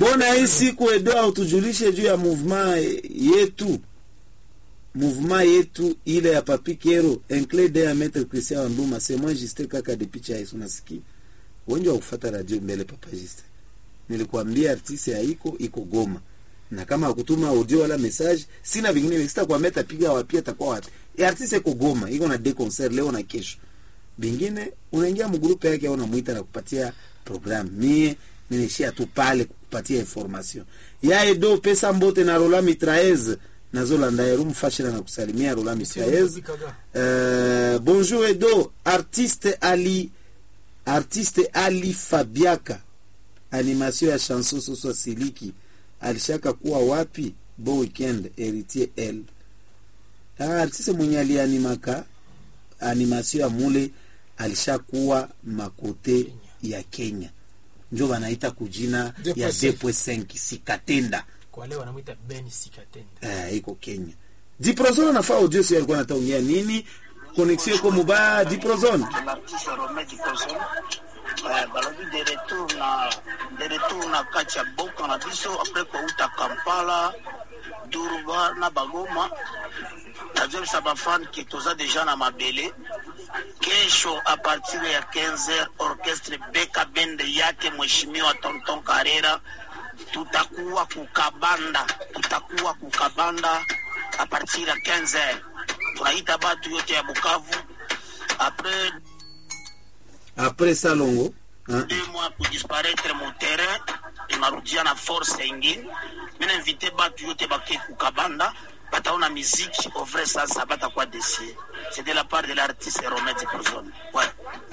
mbona hii siku edo autujulishe juu ya mouvement yetu mouvement yetu ile ya papi kero enclede ya maître christian wanduma c'est moi juste kaka de picha yesu nasikia wengi wa kufata radio mbele papa juste nilikwambia artiste haiko iko goma na kama akutuma audio wala message sina vingine sita kwa meta piga wapi atakuwa wapi e artiste iko goma iko na de concert leo na kesho bingine unaingia mgrupe yake au unamuita na kupatia program mie nilishia tu pale kukupatia information ya edo pesa mbote na rola mitraez nazolanda yeru mfashira na kusalimia rola mitraez uh, bonjour edo artiste ali artiste ali fabiaka animation ya chanson soso siliki alishaka kuwa wapi bo weekend heritier l ah, artiste mwenye alianimaka animation ya mule alishakuwa makote ya kenya njo banaita kujina ya 2.5 sikatenda kwa leo wanamwita Ben Sikatenda. eh, iko kenya diprozone nafaa audio sio alikuwa nataongea nini connexion iko mubaya diprozone l'artiste Romain Dikoson eh, balobi de retour na de retour na kati ya boka na biso apres kouta kampala durba na bagoma nazongisa bafan ke toza deja na mabele kesho a partir ya 15h orchestre beka bende yake mheshimiwa tonton karera tutakuwa kukabanda tutakuwa kukabanda a partir ya 15h tunaita batu yote ya bukavu apres après salongo hein? deux mois kudisparaître mu terrain inarudia na force ingine mina invite batu yote bake kukabanda bataona miziki au vrai sasa batakuwa desie c'est de la part de l'artiste Romain Diprozone ouais.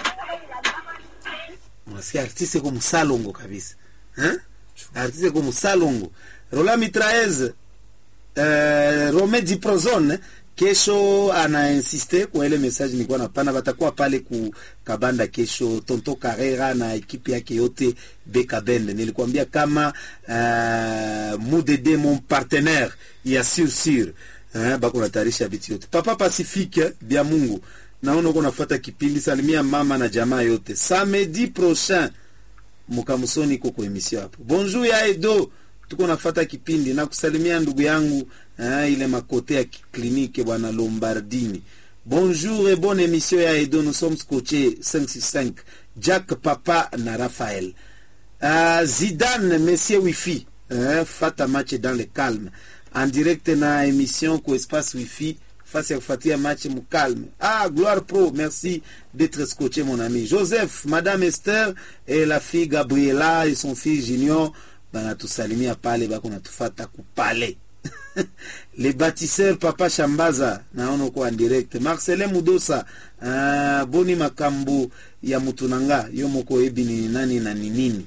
unasikia artiste ko musalongo kabisa hein? artiste ko musalongo rola mitraez uh, rome diprozone kesho anainsiste kwa ile message nilikuwa napana batakuwa pale ku kabanda kesho tonto carrera na ekipi yake yote beka bende nilikwambia kama uh, mudede mon partenaire ya sur sur eh, bako natayarisha vitu yote papa pacifique bya mungu naona uko nafuata kipindi salimia mama na jamaa yote samedi prochain mukamusoni iko kwa emission hapo bonjour ya edo tuko nafata kipindi na kusalimia ndugu yangu eh, ile makote ya klinike bwana lombardini bonjour et bonne émission ya edo nous sommes scotché 565 jack papa na raphaël uh, zidane monsieur wifi eh, fata match dans le calme en direct na émission ko espace wifi fasi ya kufuatia match mkalme ah gloire pro merci d'être scotché mon ami joseph madame esther et la fille gabriela et son fils junior banatusalimia pale bako natufata kupale les bâtisseurs papa shambaza naona uko en direct marcelin mudosa uh, boni makambo ya mutunanga yo moko yebi ni nani na ni nini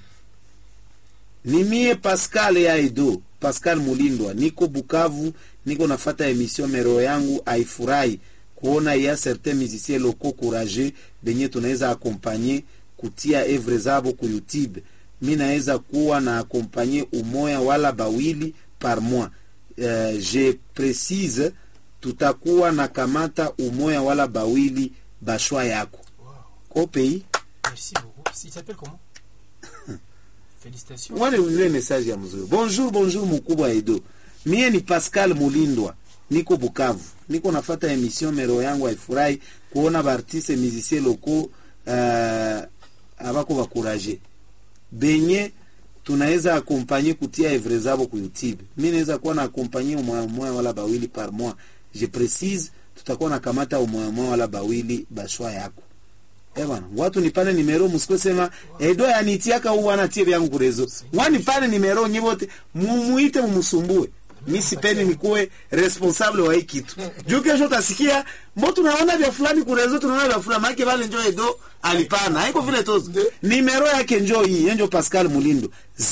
ni mie pascal ya edo pascal mulindwa niko bukavu niko nafata emission mero yangu aifurahi kuona ya certain musicien loko courageux benye tunaweza akompanye kutia evre zabo ku youtube mi naweza kuwa na akompanye umoya wala bawili par mois uh, je précise tutakuwa na kamata umoya wala bawili bashwa yako Wow. ko pays Merci beaucoup. Il s'appelle comment Félicitations. wale ule message ya mzuri bonjour bonjour mkubwa edo mie ni pascal mulindwa niko bukavu niko nafata emission mero yangu haifurahi kuona baartiste musicien loko uh, abako bakuraje benye tunaweza akompanye kutia evre zabo ku youtube mi naweza kuwa na akompanye umoya umoya wala bawili par mois je précise tutakuwa na kamata umoya umoya wala bawili bashwa yako Eh bwana, watu nipane nimero musiko sema edo yanitiaka u wana tie vyangu kurezo. Wani pale nimero nyibote mumuite mumusumbue. Mi sipendi nikuwe responsable wa hii kitu. Juu kesho utasikia mbo tunaona vya fulani kurezo tunaona vya fulani maana vale njoo edo alipana. Haiko vile tozo. Nimero yake njoo hii, yenjo Pascal Mulindo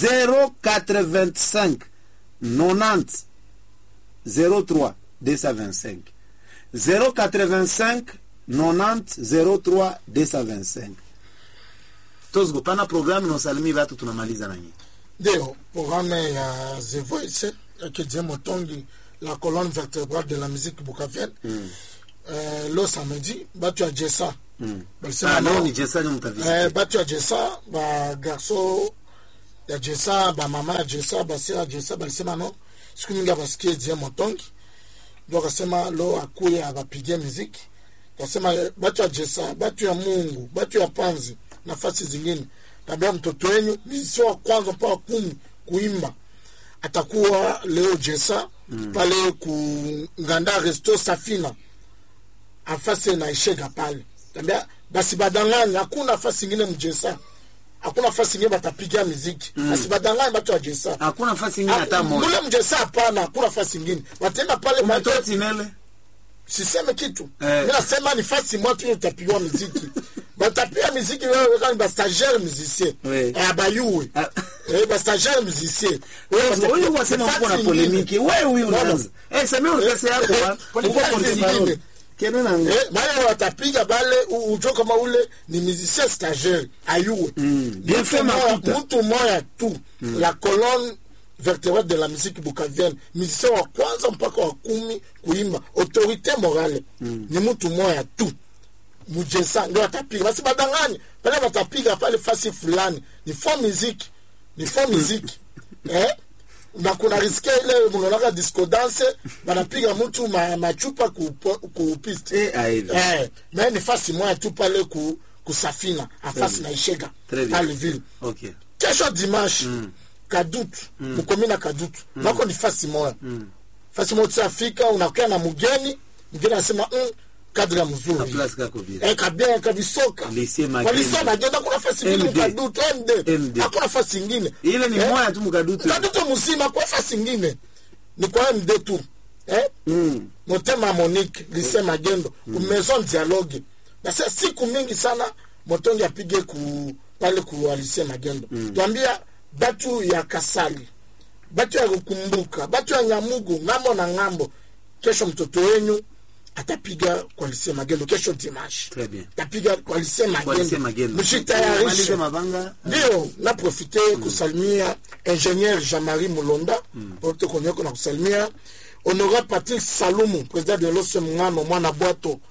085 90 03 225 085 90 03 225 tozgo pana programu naosalimi vatu tunamaliza na nyinyi ndio programme ya The Voice yake Jim Motongi la colonne vertébrale de la musique bukavienne mm. euh, lo samedi batu ya jesa mm. balisema ah, leo no- ni jesani mtavisi eh, batu ya jesa ba garso ya jesa bamama ya jesa basera ya jesa balisema no siku mingi abasikie die motongi ndio akasema lo akuye abapigie miziki kasema eh, batu ya jesa batu ya mungu batu ya panzi nafasi zingine tabia mtoto wenyu mizisi wa kwanza mpaka kumi kuimba atakuwa leo jesa mm. pale ku nganda resto safina afasi na ishega pale tabia basi badanganya hakuna nafasi ingine mjesa hakuna nafasi ingine batapiga miziki mm. basi badanganya batu ya jesa hakuna nafasi ingine hata moja mule mjesa hapana hakuna nafasi ingine watenda pale umetoa batu- tinele siseme kitu Eh. mi nasema ni fasi mwa tu utapigwa miziki batapiga miziki wewe kama bastagiaire musicien Oui. eh, abayuwe Ah. eh, bastagiaire musicien huyu wasema uko na polemiki wewe huyu unaanza eh sema urikase yako wa Pole- uko pole- porte zingine. parole kene na Eh, bale watapiga bale u- ujo kama ule ni musicien stagiaire ayuwe Mm. Bien fait, Mtu moya- Makuta. mtu moya tu la colonne vertébrale de la musique bukavienne musicien wa kwanza mpaka wa kumi kuimba autorité morale ni mtu moya tu mujesa ndio watapiga basi badanganye pale watapiga pale fasi fulani ni fo muziki ni fo muziki eh? na kuna riske ile mnaonaka disco dance banapiga mtu ma, machupa ku, po- ku piste eh aidha eh, me ni fasi moya tu pale ku, kusafina afasi na ishega Très bien. pale ville okay kesho dimanche kadutu mkomi na kadutu nako ni fasi moya fasi moya tusafika unakuya na mgeni mgeni anasema mm, kadri ya na mzuri place kako bila Eh, kabia kabisoka Lycée Magendo. walisa magenda kuna fasi ingine MD. mkadutu md MD. hakuna fasi ingine ile ni Eh, moja tu mkadutu kadutu mzima kwa fasi ingine ni kwa md tu eh? mm motema monique lise magendo ku maison dialogue basa siku mingi sana motongi apige ku pale ku alise magendo twambia batu ya kasali batu ya kukumbuka batu ya nyamugu ngambo na ngambo kesho mtoto wenyu atapiga kwa lise magendo kesho dimanche Très bien. atapiga kwa lise kwa lise magendo magendo malize mshitayarishe mabanga ndio naprofite kusalimia ingénieur jean-marie mulonda pote konyoko na kusalimia honora patrick salumu président de lose mngano mwana bwato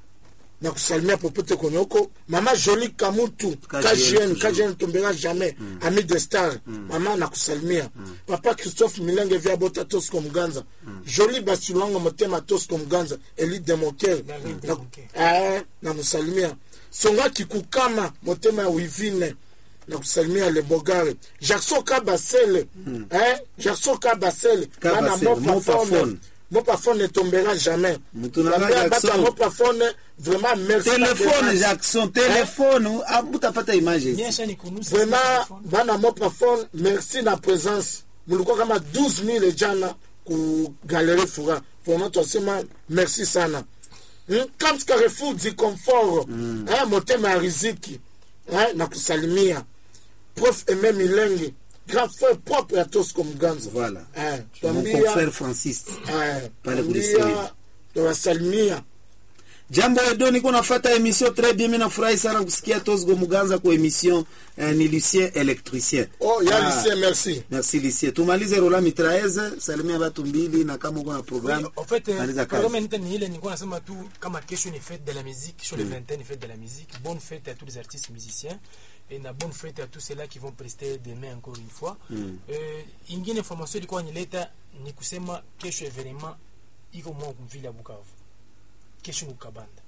na kusalimia popote konyoko mama joli kamutu KGN kgn toujours. kgn tombera jamais ami de star mama na kusalimia papa christophe milenge via bota tosco mganza joli basilango motema tosco mganza eli demoker David na, Demoker. eh, na musalimia songa kikukama motema ya wivine na kusalimia le bogare jackson kabasele eh, jackson kabasele bana Kabasele, mopafone Mopafone. mopafone ne tombera jamais Mutu na Bambia bata Jackson. mopafone vraiment merci telefone na Jackson telefone abutapata image Nyesha ni kunusa vraiment telefone. bana mopafone merci na présence mulikuwa kama 12000 jana ku galerie fura vraiment twasema merci sana Hmm? Camps Carrefour du confort eh, motema ya riziki eh, na kusalimia prof eme milenge grand frère propre ya tosco mganza voilà eh, mon twambia confrère Francis eh, Pale twambia kulisiri. tuwasalimia jambo edo niko nafata emission très bien mimi nafurahi sana kusikia Tosgo Muganza kwa emission eh, ni Lucien électricien oh ya Ah, lycée merci merci Lucien tumalize rola mitraeze salimia watu mbili na kama uko na programme En fait, euh, maliza programme kazi nita ni ile nilikuwa nasema tu kama kesho ni fête de la musique, sur le 21 ni fête de la musique. Bonne fête à tous les artistes musiciens et na bonne fête à tous ceux-là qui vont prester demain encore une fois. Euh, ingine information ilikuwa nileta ni kusema kesho evenement iko mwa kumvile ya Bukavu. Kesho ni Kabanda.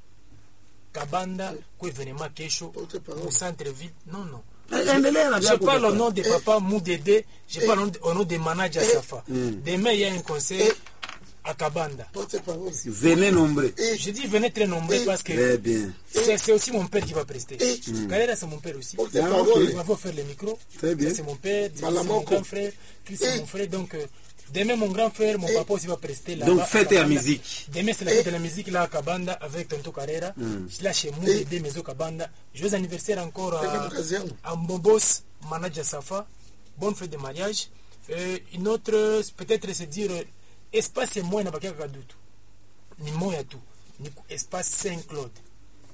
Kabanda kwa evenement kesho Porte parole. au centre ville. Non non. Eh, endelea na Je vyako parle au papa. nom de papa Moudede, je parle au nom de- au nom de manager Safa. Demain, il y a un concert à Kabanda. porte parole venez nombreux Je dis venez très nombreux parce que très bien c'est c'est aussi mon père qui va prester. Eh. Galera, c'est mon père aussi. porte Ah, parole Il va faire le micro. Très bien. Ça, C'est mon père, c'est Malamoko. mon grand frère, Chris c'est Eh. mon frère. Donc, euh, demain, mon grand frère, mon papa aussi va prester là. donc fête ya musique Demain, c'est la fête de la musique là à Kabanda avec Tonto Carrera. Là, chez Moudede, Maison Kabanda. Joyeux anniversaire encore Fais à, comme kazi yangu. à Mbobos, manager Safa. Bonne fête de mariage. Euh, une autre, euh, peut-être se dire, euh, espace est moins na bakia kadutu. Ni moya tu. Ni ku- espace Saint-Claude.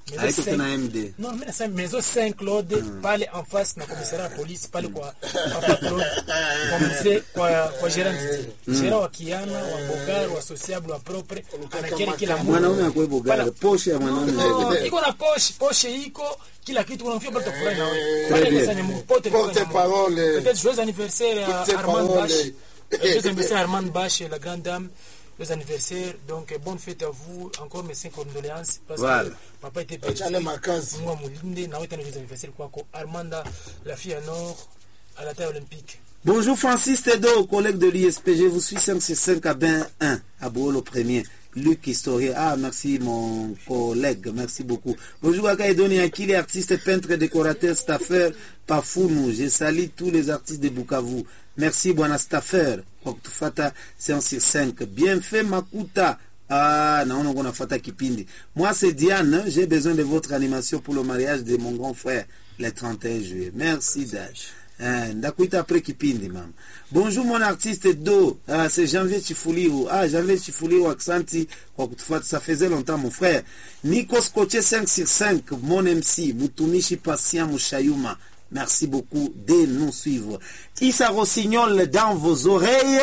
Maison haiko cinq- tena md Non, mimi nasema maison Saint Claude pale en face na commissariat ya polisi pale kwa Papa Claude kwa mzee kwa kwa Gerard Didier. Gerard wa Kiana, wa Bogar, wa Sociable, wa Propre, anakere kila mtu. mwanaume akwebo gari Pala- poshe ya mwanaume No, iko na poshe, poshe iko kila kitu unafia bado kufurahi na wewe. Très Pale bien. pesa ni pote Porte parole. Peut-être joyeux anniversaire à Porte Armand parole. Bache. Euh, Joyeux anniversaire à Armand Bache, la grande dame. Joyeux anniversaire. Donc, euh, bonne fête à vous. Encore mes cinq condoléances. Parce Voilà. que papa était Achane makazi. Moi, Moulinde, na wetana joyeux anniversaire kwako. Armanda, la fille à Nord, à la taille olympique. Bonjour Francis Tedo, collègue de l'ISP. Je vous suis 5 sur 5 à Ben 1, à Boolo premier. Luc Historien. Ah, merci mon collègue, merci beaucoup. Bonjour à Edoni Akili, artiste, peintre, décorateur, staffer, Pafounou. Je salue tous les artistes de Bukavu. Merci, Buana Staffer. Kwa kutufata 5 sur 5. Bien fait, Makuta. Ah, naona uko nafuata kipindi. Moi, c'est Diane. J'ai besoin de votre animation pour le mariage de mon grand frère le 31 juillet. Merci, Dash. Eh, ndakuita après kipindi mama bonjour mon artiste do ah, c'est janvier chifuliru ah, janvier chifuliru aksanti kwa kutufuata ça faisait longtemps mon frère nico scotché 5 sur 5 mon mc mutumishi patient mushayuma merci beaucoup de nous suivre isa rossignol dans vos oreilles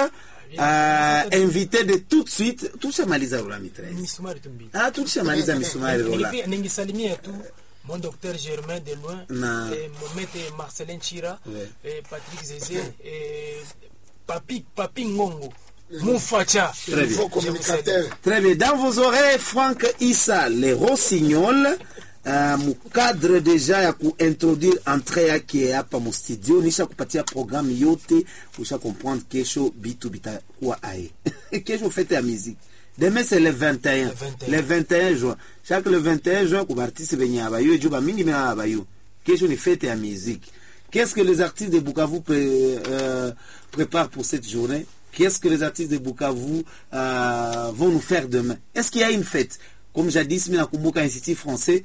euh, invité de tout de suite tushamaliza rola mitraise Misumari tumbili. ah tushamaliza misumari rola Nilipi- ningisalimia tu mon docteur Germain de loin Na- et mon maître Marcelin Chira Ouais. et Patrick Zézé et Papi Papi Ngongo Moufacha Très bien. Faux communicateur. Très bien. Dans vos oreilles, Franck Issa, les Rossignols, uh, mukadre deja ya kuintroduire entrée yake hapa mu studio, nisha kupatia programme yote, usha comprendre kesho bitu bitakuwa aye. kesho fete ya musique. Demain c'est le 21. Le 21. Le 21 juin. Chaque le 21 juin, kuba artiste benye abayo, juba mingi mena abayo. Kesho ni fete ya musique. Qu'est-ce que les artistes de Bukavu pré- euh, préparent pour cette journée Qu'est-ce que les artistes de Bukavu euh, vont nous faire demain Est-ce qu'il y a une fête Comme jadis, mimi nakumbuka Institut français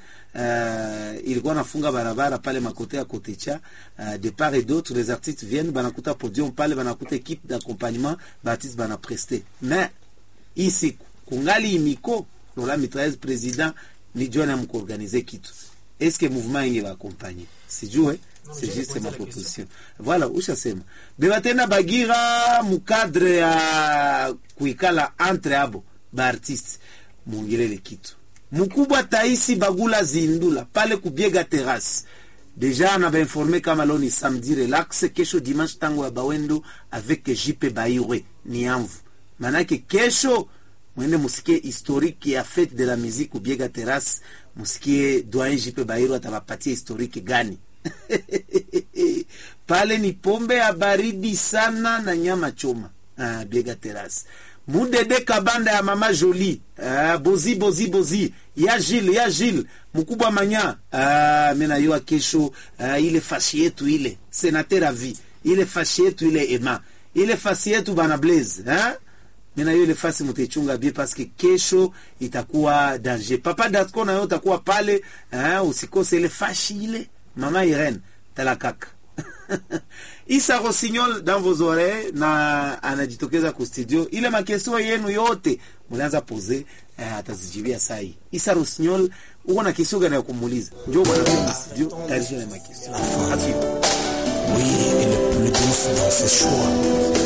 euh, ilikuwa nafunga barabara pale makote ya Kotecha euh, de part et d'autre les artistes viennent banakuta podium pale banakuta équipe d'accompagnement baartiste banapreste mais hii siku kungali imiko lola mitraise président ni jona mkuorganize kitu est-ce que mouvement inge baakompanye sijue Non, c'est j'ai juste posé ma la proposition voilà ushasema beba tena bagira mukadre ya kuikala entre abo baartiste muongelele kitu mkubwa taisi bagula zindula pale kubiega terrasse deja na bainforme kama leo ni samedi relax kesho dimanche tango ya bawendo avec jipe bairwe ni amvu manake kesho mwende musikie historique ya fete de la musique kubiega terrasse musikie doyen jipe bairwe atabapatia historique gani pale ni pombe ya baridi sana na nyama choma ah, biega terrasse mudede kabanda ya mama joli ah, bozi bozi bozi ya jile ya jile mkubwa manya ah, mi nayua kesho ah, ile fashi yetu ile senater avi ile fashi yetu ile ema ile fasi yetu bana blaze ah? mina hiyo ile fasi mutaichunga bie paske kesho itakuwa danger papa datko nayo utakuwa pale eh, usikose ile fashi ile mama irene tala kaka isa rosignol dans vos oreilles na anajitokeza ku studio ile makesio yenu yote mulianza pose eh, atazijibia sai isa rosignol uko na kesio gani ya kumuuliza njoo bwana kwenye studio tayarisha na makesio Atuive. Oui, elle est plus douce dans ses choix.